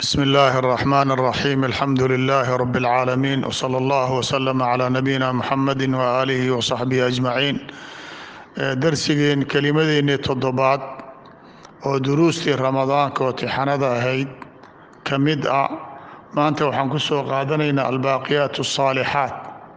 بسم الله الرحمن الرحيم الحمد لله رب العالمين وصلى الله وسلم على نبينا محمد وآله وصحبه أجمعين darsigeen kelimadeennii toddobaad oo duruustii ramadaanka oo tixanada ahayd ka mid ah maanta waxaan ku soo qaadanaynaa albaaqiyaat الصaalixaat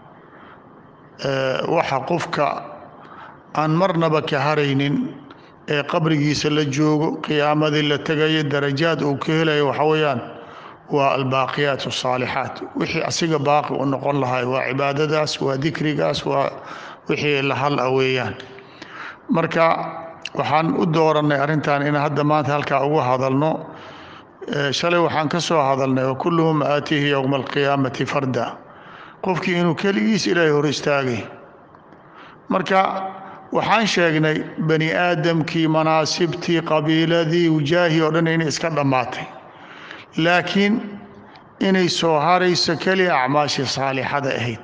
waxa qofka aan marnaba ka haraynin ee qabrigiisa la joogo qiyaamadii la tegayo darajaad uu ka helayo waxa weeyaan waa albaaqiyaat الصaalixaat wixii asiga baaqi u noqon lahay waa cibaadadaas waa dikrigaas waa wixii la hal a weeyaan marka waxaan u doorannay arrintan in hadda maanta halkaa uga hadalno shalay waxaan ka soo hadalnay wakulluhum aatiihi yowma alqiyaamati farda qofkii inuu keligiis ilaahay hor istaagay marka waxaan sheegnay bani aadamkii manaasibtii qabiiladii wujaahi oo dhan inay iska dhammaatay laakiin inay soo harayso keli acmaashii saalixada ahayd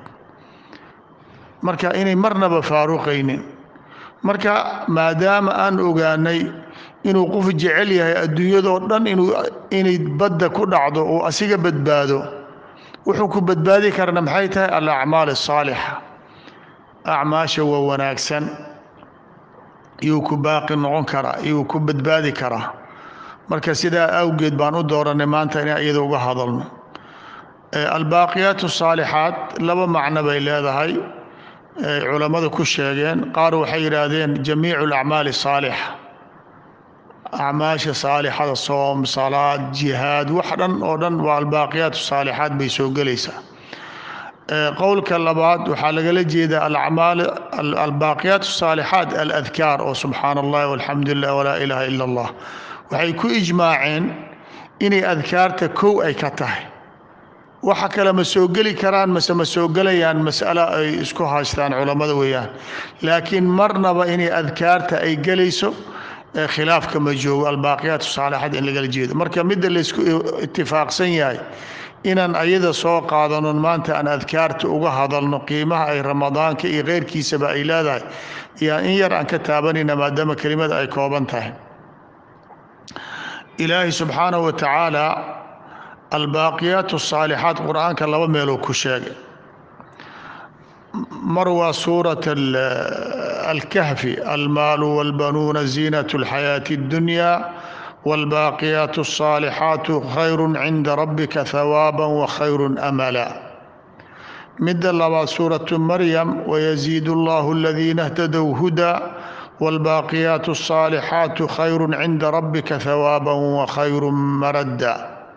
marka inay marnaba faaruqaynin marka maadaama aan ogaanay inuu qof jecel yahay adduunyadoo dhan inay badda ku dhacdo uu asiga badbaado wuxuu ku badbaadi karana maxay tahay alacmaal asaalixa acmaasha waa wanaagsan iyuu ku baaqi noqon karaa iyuu ku badbaadi karaa marka sidaa awgeed baan u dooranay maanta in iyada uga hadalno albaaqiyaat asaalixaat laba macno bay leedahay culammadu ku sheegeen qaar waxay yidhaahdeen jamiicu alacmaali saalixa acmaasha saalixada soom salaad jihaad wax dhan oo dhan waa albaaqiyaat saalixaat bay soo gelaysaa qowlka labaad waxaa lagala jeedaa alacmaal albaaqiyaat saalixaat aladkaar oo subxaana allahi walxamdu lilah walaa ilaaha ila allah waxay ku ijmaaceen inay adkaarta kow ay ka tahay waxa kale ma soo geli karaan mase ma soo gelayaan mas'alo ay isku haystaan culammada weeyaan laakiin marnaba inay adkaarta ay gelayso khilaafka ma joogo albaaqiyaat saalixaat in lagala jeedo marka midda laysku itifaaqsan yahay inaan ayada soo qaadanon maanta aan adkaarta uga hadalno qiimaha ay ramadaanka iyo keyrkiisaba ay leedahay yaa in yar aan ka taabanayna maadaama kelimada ay kooban tahay ilaahay subxaanahu wa tacaala albaaqiyaat الصaalixaat qur'aanka laba meeluu ku sheegay mar waa suuraة alkahfi almaalu wاlbanuuna ziinaة اlxayaaةi اddunya wاlbaaqiyaat الصaalixaat khayru cinda rabika hawaaba wakhayru amala midda labaad suuraة maryam wayaziid اllah اladiina اhtadow huda wاlbaaqiyaat الصaalixaat khayru cinda rabika hawaaba wakhayru marada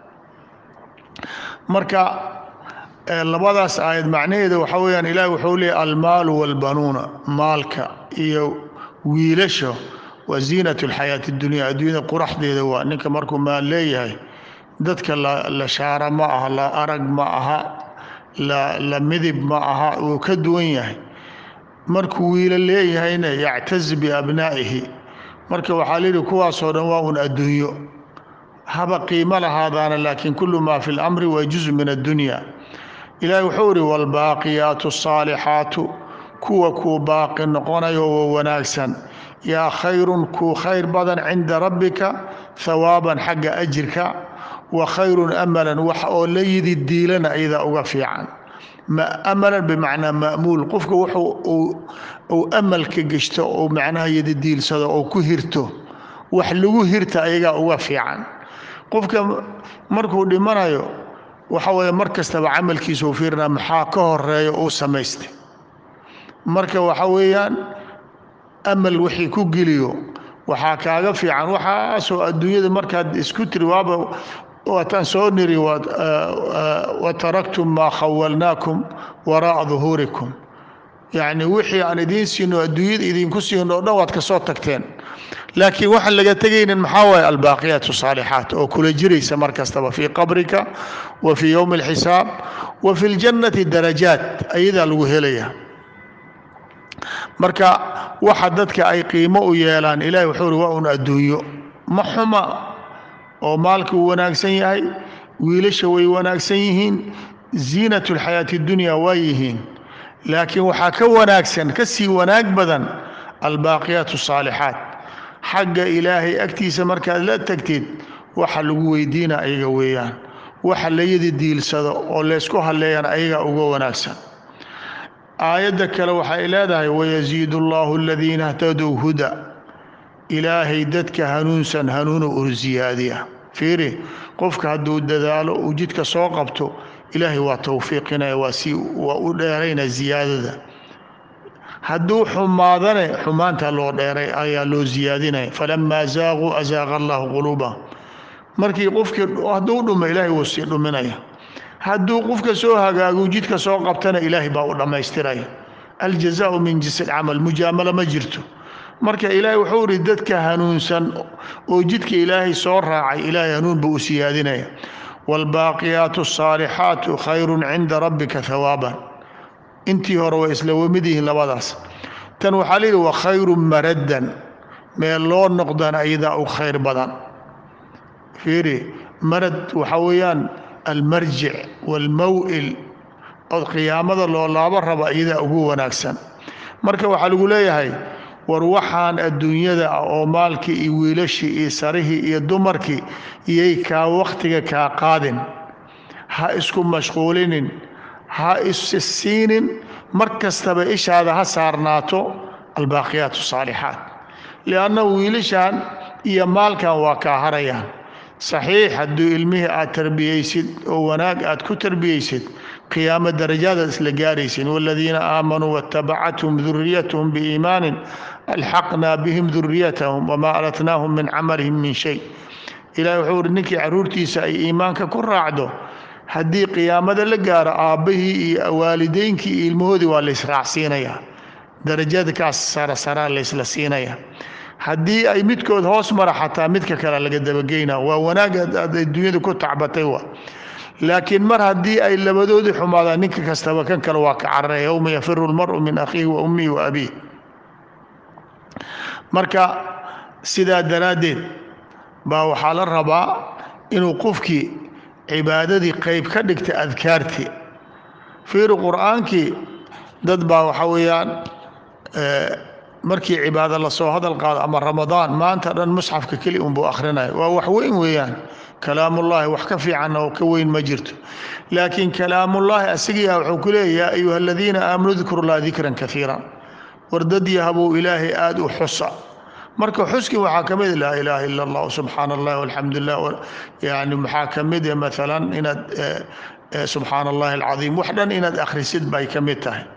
marka labadaas aayad macnaheeda waxaa weyaan ilahi wuxuu leeyay almaalu walbanuuna maalka iyo wiilasha waa ziinat اlxayaati اdunya adduunyada quraxdeeda waa ninka markuu maal leeyahay dadka la shaara ma aha la arag ma aha la midib ma aha wuu ka duwan yahay markuu wiilo leeyahayna yactaz biabnaa'ihi marka waxaa layidhi kuwaasoo dhan waa un adduunyo haba qiimo lahaadaana laakiin kulu maa fi اlamri waa juz min addunya ilahi wuxuu ihi wاlbaaqiyaatu الصaalixaatu kuwa kuu baaqi noqonayo wa wanaagsan yaa khayrun kuu khayr badan cinda rabbika hawaaban xagga ajirka wa khayrun amalan wax oo la yidi diilana iyadaa uga fiican amalan bimacnaa ma'muul qofka wuxuu uu amalka geshto ou macnaha yidi diilsado oo ku hirto wax lagu hirta ayagaa uga fiican qofka markuu dhimanayo waxa weeye mar kastaba camalkiisa u fiirina maxaa ka horeeya uu samaystay marka waxa weeyaan amal wixii ku geliyo waxaa kaaga fiican waxaasoo adduunyada markaad isku tiri waaba waataan soo niri wataraktum maa khawalnaakum waraa'a duhuurikum yacni wixii aan idiin siino adduunyada idinku siino o dhan waad ka soo tagteen laakiin waxaan laga tegaynin maxaa waaye albaaqiyaat الصaalixaat oo kula jiraysa mar kastaba fii qabrika wa fii yowmi اlxisaab wa fi اljannati darajaat ayadaa lagu helaya marka waxa dadka ay qiimo u yeelaan ilahi wuxuu uri waa un adduunyo ma xuma oo maalka uu wanaagsan yahay wiilasha way wanaagsan yihiin ziinaة اlxayaati اdunya waa yihiin laakiin waxaa ka wanaagsan ka sii wanaag badan albaaqiyaat الصaalixaat xagga ilaahay agtiisa markaad la tagtid waxa lagu weydiina ayaga weeyaan waxa layadi diilsado oo laysku halleeyana ayaga uga wanaagsan aayadda kale waxay leedahay wayasiidu allahu aladiina htadow huda ilaahay dadka hanuunsan hanuuna ur siyaadiya fiiri qofka hadduu dadaalo uu jidka soo qabto ilaahay waa towfiiqinaya waa si waa u dheerayna ziyaadada hadduu xumaadane xumaanta loo dheeray ayaa loo siyaadinaya falamaa zaaquu azaaqa allahu quluubahum markii qofkii hadduu dhumo ilaahay wuu sii dhuminaya hadduu qofka soo hagaagu jidka soo qabtana ilaahay baa u dhammaystiraya aljazaau min jinsi alcamal mujaamalo ma jirto marka ilaahay wuxuu ihi dadka hanuunsan oo jidka ilaahay soo raacay ilaahay hanuun buu u siyaadinaya waalbaaqiyaatu asaalixaatu khayrun cinda rabbika hawaaban intii hore way isla wamid yihiin labadaas tan waxaa layidhi wa khayrun maraddan meel loo noqdana iyadaa u khayr badan fiiri marad waxaa weeyaan almarjic waalmaw'il oo qiyaamada loo laabo raba iyadaa ugu wanaagsan marka waxaa lagu leeyahay war waxaan adduunyada ah oo maalkii iyo wiilashii iyo sarihii iyo dumarkii iyay kaa wakhtiga kaa qaadin ha isku mashquulinin ha issisiinin mar kastaba ishaada ha saarnaato albaaqiyaat asaalixaat lianna wiilashan iyo maalkan waa kaa harayaan saxiix hadduu ilmihii aad tarbiyeysid oo wanaag aad ku tarbiyeysid qiyaamo darajaadaad isla gaaraysin waaladiina aamanuu waatabacathum duriyatuhum biiimaanin alxaqnaa bihim duriyatahum wamaa alatnaahum min camalihim min shay ilahi wuxuu uhi ninkii carruurtiisa ay iimaanka ku raacdo haddii qiyaamada la gaaro aabbahii iyo waalideynkii iyo ilmahoodii waa laysraacsiinayaa darajada kaas sarasaraa laysla siinaya haddii ay midkood hoos mara xataa midka kale laga dabageyna waa wanaag aad adduunyada ku tacbatay wa laakiin mar haddii ay labadoodii xumaadaan ninka kastaba kan kale waa ka cararaya yowma yafiru lmaru min akhiihi wa ummihi wa abiih marka sidaa daraaddeed baa waxaa la rabaa inuu qofkii cibaadadii qayb ka dhigta adkaartii fiiri qur'aankii dad baa waxaa weeyaan markii cibaado lasoo hadal qaado ama ramadaan maanta dhan musxafka keli unbuu akhrinaya waa wax weyn weeyaan kalaamullaahi wax ka fiican oo ka weyn ma jirto laakiin kalaamullaahi asigiiah wuxuu ku leeya yaa ayuha aladiina aamanuu dkuru llaha dikran kaiiran war dad yahabuu ilaahay aada u xusa marka xuskii waxaa ka mid laa ilaaha ila allah subxaana allah alxamdu lilah yani maxaa ka mid maalan inaad subxaana allahi alcadiim wax dhan inaad akhrisid bay ka mid tahay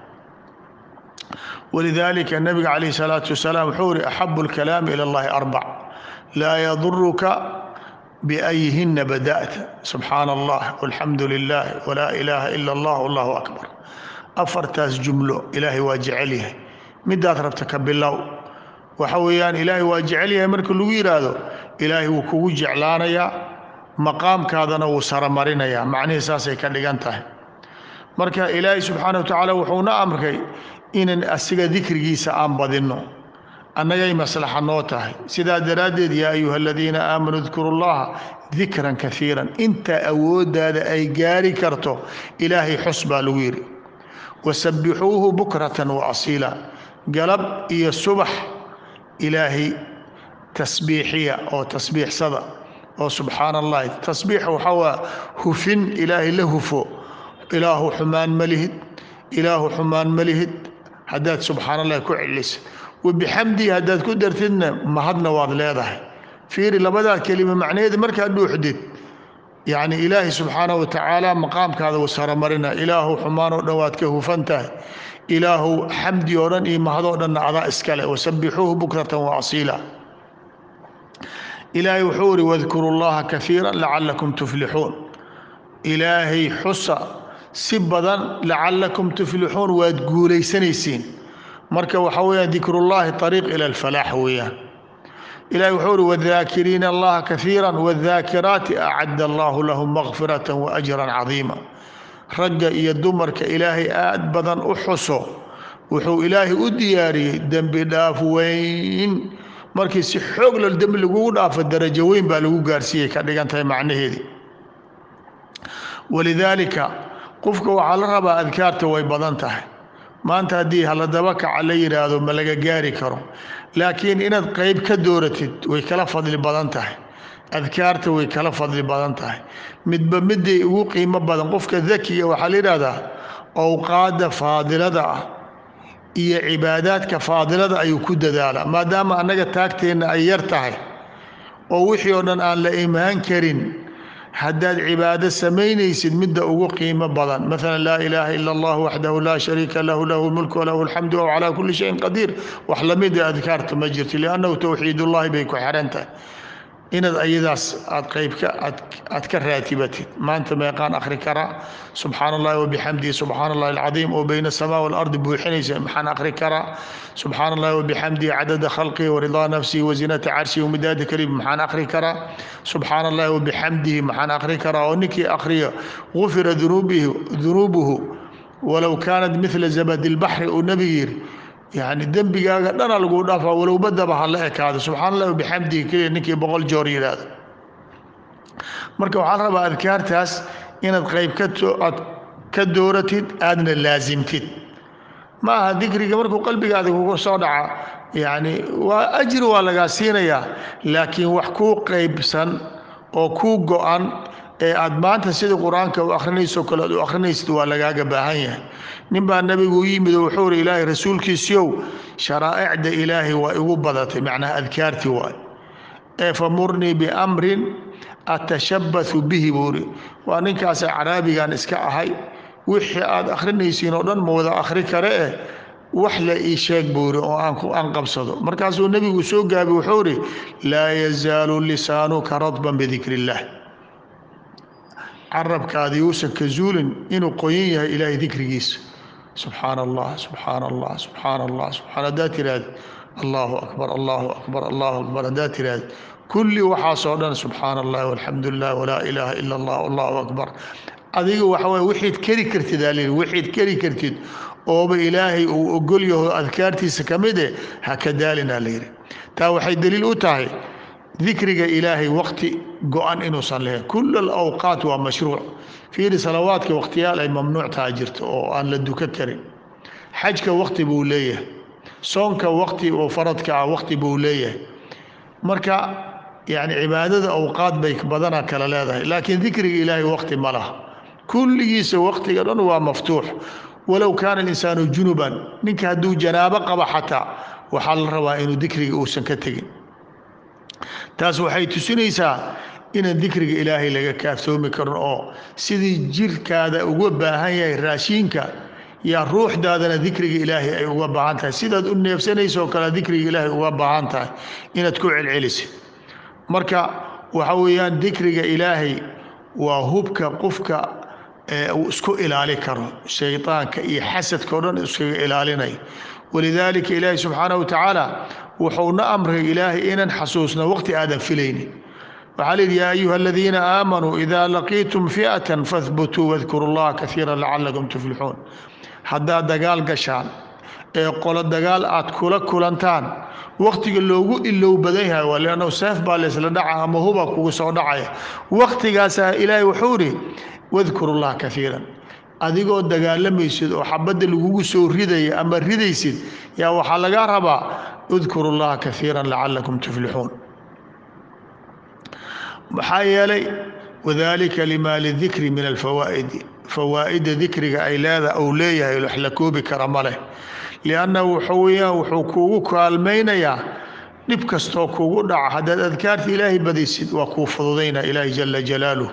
walidalika nabiga calayh salaatu wasalaam wuxuu ihi axabu lkalaami ila allahi arbac laa yaduruka biayhina bada'ta subxaana allah walxamdu lilah walaa ilaaha ila allah allahu akbar afartaas jumlo ilaahay waa jecel yahay midaad rabta ka bilow waxa weeyaan ilaahay waa jecel yahay marka lagu yidhaahdo ilaahay wuu kugu jeclaanayaa maqaamkaadana wuu saramarinayaa macnihii saasay ka dhigan tahay marka ilaahay subxaana wa tacaala wuxuuna amrkay inan asiga dikrigiisa aan badinno annagay maslaxa noo tahay sidaa daraaddeed yaa ayuha aladiina aamanuu dkuru llaha dikran kaiiran inta awooddaada ay gaari karto ilaahay xus baa lagu yidhi wasabbixuuhu bukratan wa asiila galab iyo subax ilaahay tasbiixiya oo tasbiixsada oo subxaana allahi tasbiix waxaa waa hufin ilaahay la hufo ilaahu xumaan ma lihid ilaahu xumaan ma lihid haddaad subxaana allahi ku celisid wabixamdihi haddaad ku dartidna mahadna waad leedahay fiiri labadaa kelima macnaheeda markaad dhuuxdid yacni ilaahay subxaana wa tacaala maqaamkaada wuu saramarina ilaahu xumaan oo dhan waad ka hufan tahay ilaahu xamdi oo dhan iyo mahadoo dhanna adaa iskale wasabbixuuhu bukratan wa asiila ilaahay wuxuu ihi wadkuru llaha kaiira lacalakum tuflixuun ilaahay xusa si badan lacalakum tuflixuun waad guulaysanaysiin marka waxaa weeyaan dikrullahi ariiq ila alfalaax weeyaan ilahi wuxuu ihi wadaakiriina allaha kaiira wadaakiraati acadda allahu lahum makfirata waajran cadiima ragga iyo dumarka ilaahay aad badan u xuso wuxuu ilaahay u diyaariyey dembi dhaaf weyn markii si xoog lol dembi lagugu dhaafo darajo weyn baa lagu gaarsiiyey ka dhigan tahay macnaheedii walidaalika qofka waxaa la rabaa adkaarta way badan tahay maanta haddii haladaba kaca la yidhaahdo ma laga gaari karo laakiin inaad qayb ka dooratid way kala fadli badan tahay adkaarta way kala fadli badan tahay midba miday ugu qiimo badan qofka dakiga waxaa la yidhahdaa owqaadda faadilada ah iyo cibaadaadka faadilada ayuu ku dadaalaa maadaama annaga taagteenna ay yar tahay oo wixii oo dhan aan la imaan karin haddaad cibaado samaynaysid midda ugu qiimo badan maalan laa ilaaha ila allah waxdahu laa shariika lahu lahu lmulku walahu alxamdu wa calaa kulli shayin qadiir wax lamida adkaarta ma jirto liannahu towxiidullahi bay ku xiran tahay inaad ayadaas aad qaybka aad ka raatibatid maanta meeqaan akhri karaa subxaana allahi wabixamdihi subxaana allahi alcadiim oo bayna asamaa waalardi buuxinaysa maxaan akhri karaa subxaana allahi wabixamdihi cadada khalqihi waridaa nafsihi wazinata carshihi wamidaada kalimi maxaan akhri karaa subxaana allahi wabixamdihi maxaan akhri karaa oo ninkii akhriyo gufira dunuubihi dunuubuhu walow kaanat midla zabadi lbaxri uu nebigu yidhi yani dembigaaga dhana laguu dhaafaa walow badaba ha la ekaado subxana allah bixamdihi keliya ninkii boqol joor yidhaahdo marka waxaa la rabaa adkaartaas inaad qayb kaad ka dooratid aadna laasimtid ma aha dikriga markuu qalbigaada kugu soo dhaca yani waa ajri waa lagaa siinayaa laakiin wax kuu qaybsan oo kuu go-an ee aad maanta sida qur-aanka u akhrinayso kale aad u akhrinaysid waa lagaaga baahan yahay nin baa nabigu u yimid oo wuxuu uri ilaahay rasuulkiisiiow sharaa'icda ilaahay waa igu badatay macnaha adkaartii waay ee famurnii biamrin atashabbathu bihi buu uri waa ninkaasa caraabigan iska ahay wixii aad akhrinaysiin oo dhan ma wada akhri kare eh wax la ii sheeg buu iri oo aan qabsado markaasuu nebigu soo gaabi wuxuu uri laa yazaalu lisaanuka radban bidikri illah carabkaadii uusan ka zuulin inuu qoyan yahay ilaahay dikrigiisa subxaana allah subxaana allah subxaana allah subxaan haddaad tiraahda allahu akbar allahu akbar allahu akbar haddaad tiraahda kulli waxaasoo dhan subxaana allah walxamdu lilah walaa ilaaha ila allah allahu akbar adiga waxa waye wixiid keri kartid aa layidhi wixiid keri kartid ooba ilaahay uu ogol yaho adkaartiisa ka mid eh ha ka daalinaa layidhi taa waxay daliil u tahay dikriga ilaahay waqti go-an inuusan lahayn kul alawqaat waa mashruuc fiiri salawaadka waqtiyaal ay mamnuuc taha jirto oo aan la duka karin xajka waqti buu leeyahay soonka waqti oo faradka ah waqti buu leeyahay marka yani cibaadada awqaad bay badanaa kala leedahay laakiin dikriga ilaahay waqti ma laha kulligiisa waqtiga dhan waa maftuux walow kaana alinsaanu junuban ninka hadduu janaabo qaba xataa waxaa la rabaa inuu dikriga uusan ka tegin taas waxay tusinaysaa inaan dikriga ilaahay laga kaaftoomi karin oo sidii jirkaada uga baahan yahay raashiinka yaa ruuxdaadana dikriga ilaahay ay uga baahan tahay sidaad u neefsanayso oo kale dikriga ilaahay uga baahan tahay inaad ku celcelisid marka waxa weeyaan dikriga ilaahay waa hubka qofka uu isku ilaali karo shaydaanka iyo xasadka o dhan iskaga ilaalinay walidaalika ilaahay subxaanahu watacaala wuxuuna amray ilaahay inaan xasuusno waqti aadan filaynin waxaa la yidhi yaa ayuha aladiina aamanuu idaa laqiitum fi'atan fahbutuu wadkuru llaha kaiira lacalakum tuflixuun haddaad dagaal gashaan ee qolo dagaal aad kula kulantaan waqtiga loogu ilow badan yahay waa leannahu seef baa laysla dhaca ama huba kugu soo dhacaya waqtigaasaa ilaahay wuxuu idhi wadkuru llaha kaiiran adigoo dagaalamaysid oo xabadda lagugu soo ridaya ama ridaysid yaa waxaa lagaa rabaa udkuru llaha kaiira lacalakum tuflixuun maxaa yeelay wadalika lima lidikri min alfawaa'idi fawaa'ida dikriga ay leeda ou leeyahay wax la koobi kara ma leh liannahu wuxuu weyaan wuxuu kuugu kaalmaynayaa dhib kastoo kugu dhaca haddaad adkaarta ilaahay badaysid waa kuu fududayna ilaahi jala jalaaluh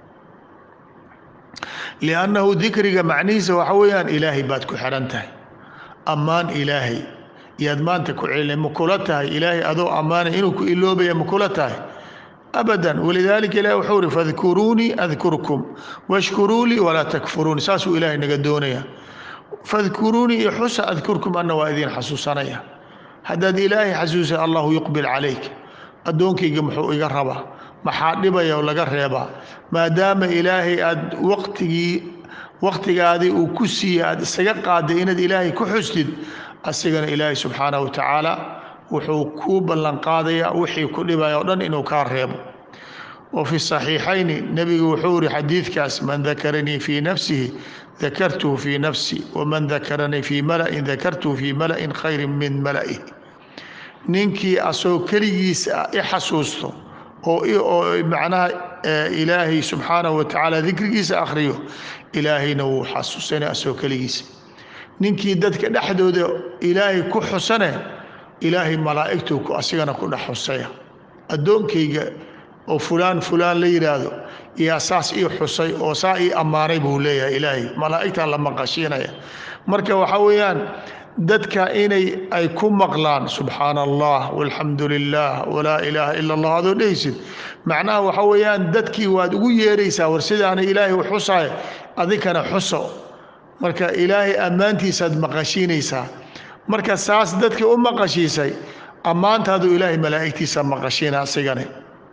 liannahu dikriga macnihiisa waxa weeyaan ilaahay baad ku xihan tahay ammaan ilaahay yaad maanta ku celina ma kula tahay ilaahay adoo ammaanay inuu ku iloobaya ma kula tahay abadan walidaalika ilahi wuxuu ihi fadkuruunii adkurkum washkuruu lii walaa takfuruuni saasuu ilaahay naga doonaya fadkuruunii iyo xusa adkurkum anna waa idiin xasuusanaya haddaad ilaahay xasuusa allahu yuqbil calayk addoonkayga muxuu iga rabaa maxaa dhibaya oo laga reebaa maadaama ilaahay aad waqtigii waqtigaadii uu ku siiyey aad isaga qaaday inaad ilaahay ku xustid asigana ilaahay subxaanahu watacaala wuxuu kuu ballanqaadayaa wixii ku dhibaya o dhan inuu kaa reebo wa fi saxiixayni nebigu wuxuu yihi xadiidkaas man dakaranii fii nafsihi dakartuhu fii nafsi waman dakaranii fii mala'in dakartuhu fii mala'in khayrin min mala'ihi ninkii asagoo keligiisa i xasuusto oo macnaha ilaahay subxaanahu wa tacaala dikrigiisa akhriyo ilaahayna wuu xasuusanay asoo keligiisa ninkii dadka dhexdooda ilaahay ku xusane ilaahay malaa'igtuu ku asigana ku dhex xusaya addoonkayga oo fulaan fulaan la yidhaahdo yaa saas ii xusay oo saa ii ammaanay buu leeyahay ilaahay malaa'igtaa la maqashiinaya marka waxaa weeyaan dadka inay ay ku maqlaan subxaana allah walxamdu lilah walaa ilaaha ila allah adoo dhehaysid macnaha waxa weeyaan dadkii waad ugu yeeraysaa war sidaana ilaahay u xusaay adinkana xuso marka ilaahay ammaantiisaad maqashiinaysaa marka saas dadkii u maqashiisay ammaantaadu ilaahay malaa'igtiisa maqashiina asigane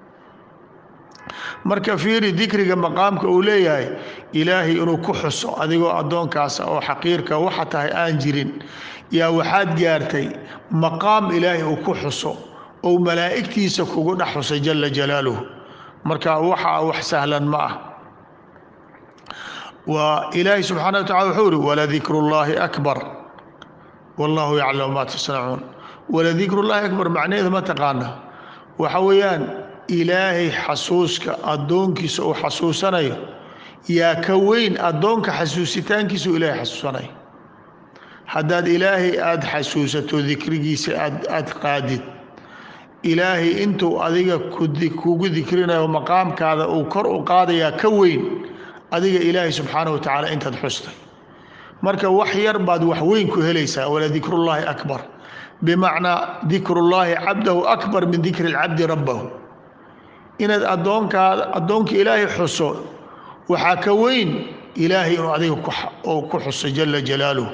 marka fiiri dikriga maqaamka uu leeyahay ilaahay inuu ku xuso adigoo addoonkaasa oo xaqiirka waxa tahay aan jirin yaa waxaad gaartay maqaam ilaahay uu ku xuso ou malaa'igtiisa kugu dhex xusay jala jalaaluhu marka waxa wax sahlan ma ah waa ilaahay subxaana wa tacala wuxuu ihi waladikru llaahi akbar wallahu yaclamu ma tasnacuun waladikru llaahi akbar macnaheedu ma taqaana waxa weeyaan ilaahay xasuuska addoonkiisa uu xasuusanayo yaa ka weyn addoonka xasuusitaankiisa uu ilaahay xasuusanayo haddaad ilaahay aada xasuusato dikrigiisa aad aada qaadid ilaahay intuu adiga kugu dikrinayo maqaamkaada uu kor u qaadayaa ka weyn adiga ilaahay subxaana wa tacaala intaad xustay marka wax yar baad wax weyn ku helaysaa wala dikrullaahi akbar bimacnaa dikrullaahi cabdahu akbar min dikri lcabdi rabbahu inaad addoonkaada addoonka ilaahay xuso waxaa ka weyn ilaahay inuu adiga ku xuso jala jalaaluhu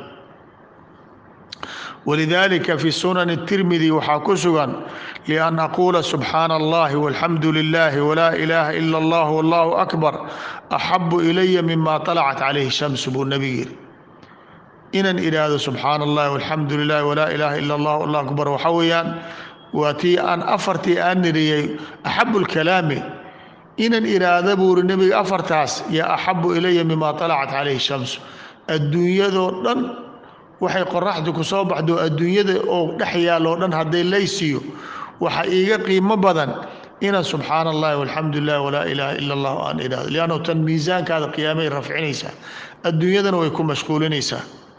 walidalika fi sunan الtirmidi waxaa ku sugan lian aquula subxaana allahi walxamdu lilahi walaa ilaaha ila allah wallahu akbar axabu ilaya mima طalacat calayhi shamsu buu nebigu yidhi inaan idhaahdo subxaana allahi walxamdu lilahi walaa ilaaha ila allah allah akbar waxa weeyaan waa tii aan afartii aan niriyey axabu lkalaami inaan idhaahda buu uri nebiga afartaas yaa axabu ilaya mima طalacat calayhi shamsu adduunyadoo dhan waxay qoraxdu ku soo baxdo adduunyada oo dhex yaaloo dhan hadday laysiiyo waxa iiga qiimo badan inaan subxaana allahi walxamdu lilah walaa ilaaha ila allah aan idhahdo liannu tan miisaankaada qiyaamay rafcinaysaa adduunyadana way ku mashquulinaysaa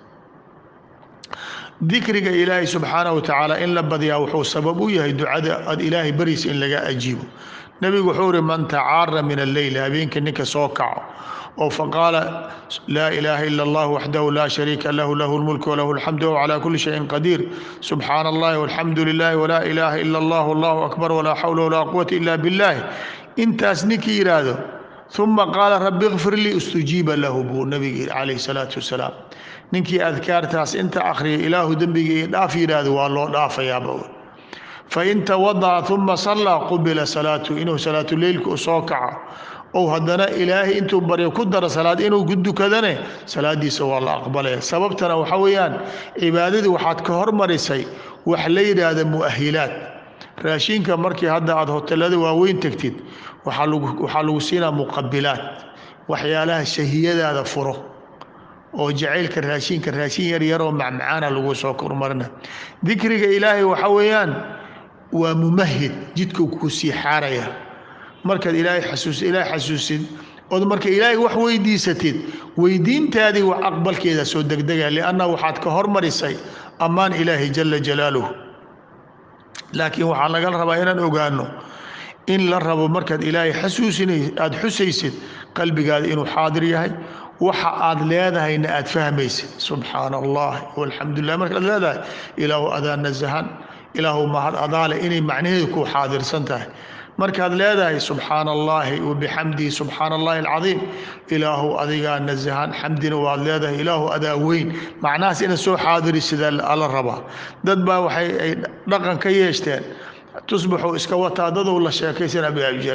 dikriga ilaahay subxaana wa tacaala in la badiyaa wuxuu sabab u yahay ducada aad ilaahay bariisa in laga ajiibo nebigu wuxuu ihi man tacaara min alleyl habeenka ninka soo kaco oo faqaala laa ilaaha ila allah waxdahu laa shariika lahu lahu lmulku walahu alxamdu wahuwa calaa kulli shayin qadiir subxaana allahi walxamdu lilahi walaa ilaaha ila allah allahu akbar walaa xawla walaa quwata ila billahi intaas ninkii yidhaahdo uma qaala rabi kfir lii istujiiba lahu buu nabiga yidhi calayhi salaatu wasalaam ninkii adkaartaas inta akhriya ilaahu dembiga io dhaaf yidhaahdo waa loo dhaafayaaba fain tawadaca uma sallaa qubila salaatu inuu salaatuleylka u soo kaco ou haddana ilaahay intuu baryo ku daro salaad inuu ku dukadane salaadiisa waa la aqbalaya sababtana waxa weeyaan cibaadadii waxaad ka hormarisay wax la yidhaahda mu'ahilaad raashinka markii hadda aad hotelada waaweyn tegtid waxaa lagu siinaa muqabilaad waxyaalaha shahiyadaada furo oo jacaylka raashinka raashin yaryaroo macmacaana lagu soo kormarina dikriga ilaahay waxa weeyaan waa mumahid jidkuu kuu sii xaaraya markaad ilaahay xasuus ilaahay xasuusid ood marka ilaahay wax weydiisatid weydiintaadii wax aqbalkeeda soo degdega lianna waxaad ka hormarisay ammaan ilaahay jala jalaaluhu laakiin waxaa laga rabaa inaan ogaano in la rabo markaad ilaahay xasuusinay aada xusaysid qalbigaada inuu xaadir yahay waxa aad leedahayna aad fahmaysid subxaana allah walxamdu lilah markaad leedahay ilaahu adaa nasahan ilaahu mahad adaale inay macnaheedu ku xaadirsan tahay markaad leedahay subxaana allahi wabixamdihi subxaana allahi alcadiim ilaahu adigaa nasahan xamdina waad leedahay ilaahu adaa weyn macnahaas inaad soo xaadirisidaa ala rabaa dad baa waxay ay dhaqan ka yeeshteen tusbaxuu iska wataa dadow la sheekaysana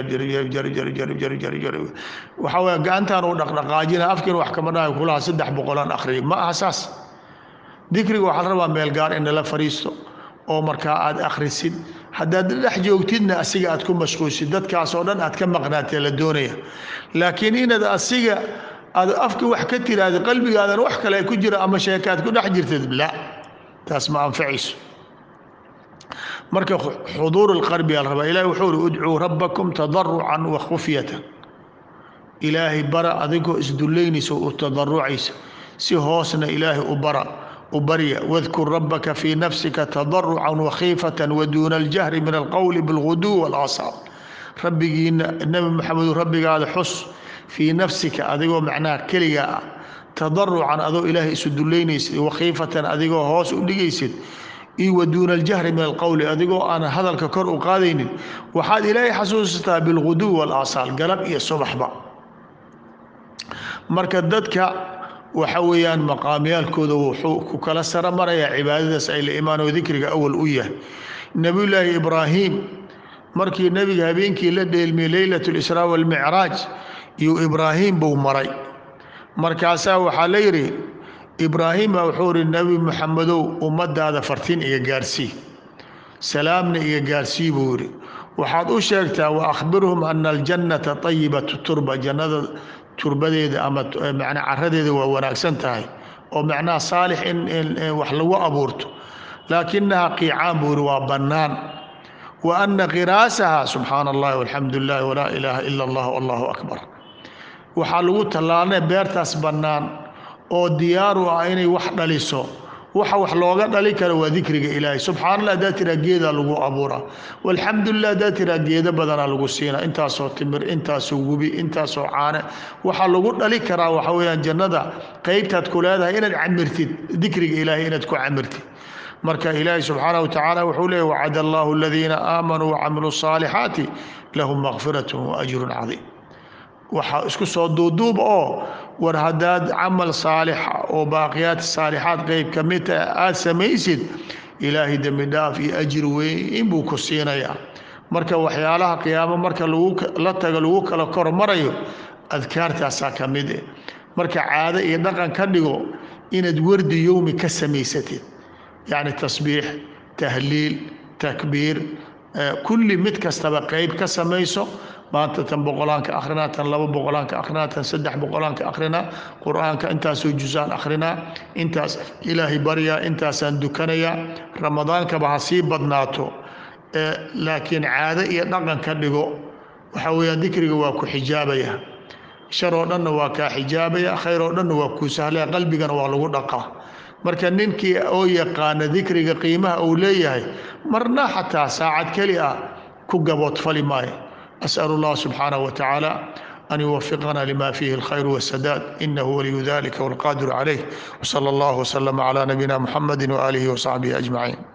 waxaa weye gacantaan uu dhaqdhaqaajina afkiina wax kama dhahay kulaha saddex boqolaan akhriya ma aha saas dikriga waxaa la rabaa meel gaar in lala fadhiisto oo markaa aad akhrisid haddaad dhex joogtidna asiga aad ku mashquulsid dadkaasoo dhan aad ka maqnaatee la doonaya laakiin inaad asiga aad afka wax ka tiraahda qalbigaadan wax kale ku jira ama sheekaad ku dhex jirtid la taas ma anfacayso marka xuduur اlqalbi aa la rabaa ilahi wuxuu uri udcuu rabbakum tadarucan wa khufyatan ilaahay bara adigoo isdullaynaysa u tadarucaysa si hoosna ilaahay u bara u barya wadkur rabbaka fii nafsika tadarucan wakhiifatan waduuna aljahri min alqowli bilguduw wاlaasaal rabbigiina nebi maxamedu rabbigaada xus fii nafsika adigoo macnaha keligaa ah tadarucan adoo ilaahay isu dullaynaysid wakhiifatan adigoo hoos u dhigaysid iyo waduuna aljahri min alqowli adigoo aan hadalka kor u qaadaynin waxaad ilaahay xasuusataa bilguduw wاlaasaal galab iyo subaxba marka dadka waxa weeyaan maqaamyaalkooda wuxuu ku kala sara marayaa cibaadadaas ay la imaanoo dikriga awal u yahay nebiyullaahi ibraahim markii nebiga habeenkii la dheelmiyey leylat lisraa walmicraaj iyo ibraahim buu maray markaasaa waxaa la yidhi ibraahim baa wuxuu ihi nebi moxamedow ummadaada fartiin iga gaarsii salaamna iga gaarsii buu yidhi waxaad u sheegtaa wa akhbirhum ana aljannata ayibatu turba jannada turbadeeda ama macnaa caradeeda waa wanaagsan tahay oo macnaha saalix in wax lagu abuurto laakinaha qiicaan buu yidhi waa bannaan wa ana qiraasaha subxaana allahi walxamdu lilahi walaa ilaaha ila allah allahu akbar waxaa lagu tallaalnay beertaas bannaan oo diyaaru ah inay wax dhaliso waxa wax looga dhali karo waa dikriga ilaahay subxaana allah haddaad tiraa geedaa lagu abuuraa walxamdulilah haddaad tiraa geedo badanaa lagu siinaa intaasoo timir intaasoo webi intaasoo caane waxaa lagu dhali karaa waxa weeyaan jannada qeybtaad ku leedahay inaad camirtid dikriga ilaahay inaad ku camirtid marka ilaahay subxaanaه watacaala wuxuu leeyay wacad allahu aladiina aamanuu wacamiluu الصaalixaati lahum makfirat waajru cadiim waxaa isku soo duuduub oo war haddaad camal saalixa oo baaqiyaat saalixaad qeyb ka mid taha aada samaysid ilaahay dembi dhaaf iyo ajir weyn buu ku siinayaa marka waxyaalaha qiyaamo marka la tago lagu kala kor marayo adkaartaasaa ka mid eh marka caado iyo dhaqan ka dhigo inaad wardi yowmi ka samaysatid yacni tasbiix tahliil takbiir kulli mid kastaba qeyb ka samayso maanta tan boqolaanka akrinaa tan laba boqolaanka akrinaa tan saddex boqolaanka akrinaa qur-aanka intaasoo jusaan akrinaa intaas ilaahay baryaa intaasaan dukanayaa ramadaankaba ha sii badnaato laakiin caado iyo dhaqan ka dhigo waxa weeyaan dikriga waa ku xijaabaya shar oo dhanna waa kaa xijaabaya khayr oo dhanna waa kuu sahlaya qalbigana waa lagu dhaqaa marka ninkii oo yaqaana dikriga qiimaha uu leeyahay marna xataa saacad keli ah ku gaboodfali maayo أسأل الله سبحانه وتعالى أن يوفقنا لما فيه الخير والسداد إنه ولي ذلك والقادر عليه وصلى الله وسلم على نبينا محمد وآله وصحبه أجمعين